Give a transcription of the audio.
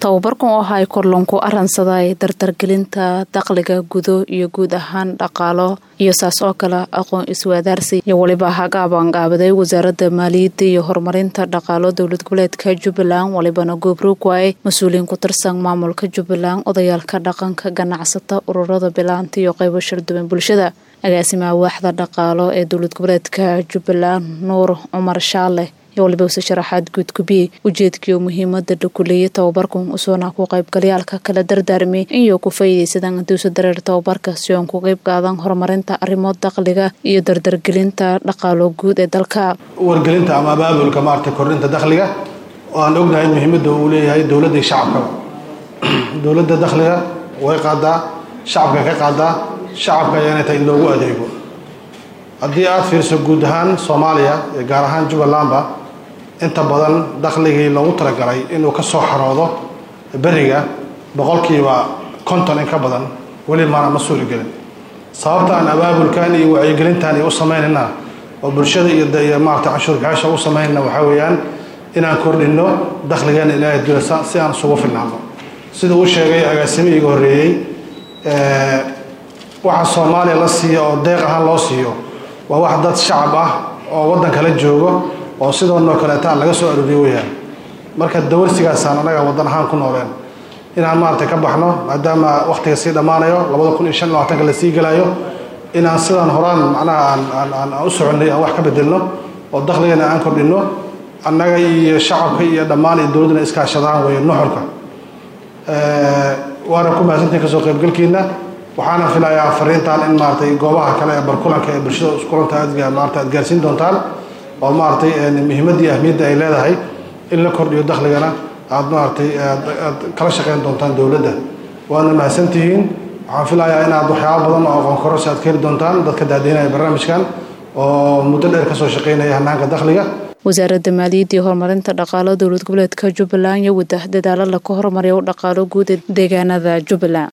tababarkan oo ahay korlanku aransaday dardargelinta dakhliga gudo iyo guud ahaan dhaqaalo iyo saas oo kale aqoon iswaadaarsi iyo weliba hagaabanqaabaday wasaaradda maaliyadda iyo horumarinta dhaqaalo dowlad goboleedka jubbaland walibana goobroog waaye mas-uuliyiin ku tirsan maamulka jubbaland odayaalka dhaqanka ganacsata ururada bilaanta iyo qaybo sharduban bulshada agaasimaha waaxda dhaqaalo ee dowlad goboleedka jubbaland nuur cumar shaale iyo waliba use sharaxaad guudgubiyey ujeedkii oo muhiimada dhakuleeyay tababarkan usoona ku qaybgalayaalka kala dardaarmay iyo ku faa'iidaysadaan duusa dareer tababarka si oon ku qayb qaadan horumarinta arrimo dakhliga iyo dardargelinta dhaqaalo guud ee dalka wargelinta ama abaabulka maarata kordhinta dakhliga oo aan ognahay muhiimadda uu leeyahay dowladda iyo shacabkaba dowladda dakhliga way qaadaa shacabka ka qaadaa shacabka ayaana tahay in loogu adeego haddii aada fiirso guud ahaan soomaaliya iyo gaar ahaan jubbalandba inta badan dakhligii loogu talagalay inuu ka soo xaroodo beriga boqolkiiba konton in ka badan weli maana ma suuri gelin sababta aan abaabulkan iyo wacyigelintan iyo u samaynayna oo bulshada iyo maarata canshuur bixaasha u samaynayna waxaa weeyaan inaan kordhinno dakhligeena ilaahay dulasa si aan isugu filnaano sida uu sheegay agaasimihii iga horreeyey waxa soomaaliya la siiyo oo deeq ahaan loo siiyo waa wax dad shacab ah oo waddan kala joogo oo sidoonoo kaleeta laga soo arooriyo weyaan marka dawarsigaasaan anaga waddan ahaan ku nooleen inaan maarata ka baxno maadaama wakhtiga sii dhammaanayo labada kun iyo shan iyo labaatanka la sii gelayo inaan sidaan horaan macnaha aan aan u soconnay aan wax ka bedelno oo dakhligana aan kordhinno annaga iyo shacabka iyo dhammaan iyo dowladduna iskaashadaan weeye nuxurka waana ku mahadsantahin kasoo qaybgalkiina waxaana filayaa fariintan in maaratay goobaha kale ee barkulanka ee bulshada iskulanta aad maarata aad gaarsiin doontaan oo maaratay muhiimadda iyo ahmiyadda ay leedahay in la kordhiyo dakhligana aad maaratay aad kala shaqeyn doontaan dowladda waana mahadsantihiin waxaan filayaa inaad waxyaaba badan oo aqoon kororsi aad ka heli doontaan dadka daadiinaya barnaamijkan oo muddo dheer kasoo shaqeynaya hanaanka dakhliga wasaaradda maaliyadda iyo horumarinta dhaqaalo dowlad goboleedka jubbaland iyo wada dadaalo laka horumariya u dhaqaalo guud ee deegaanada jubbaland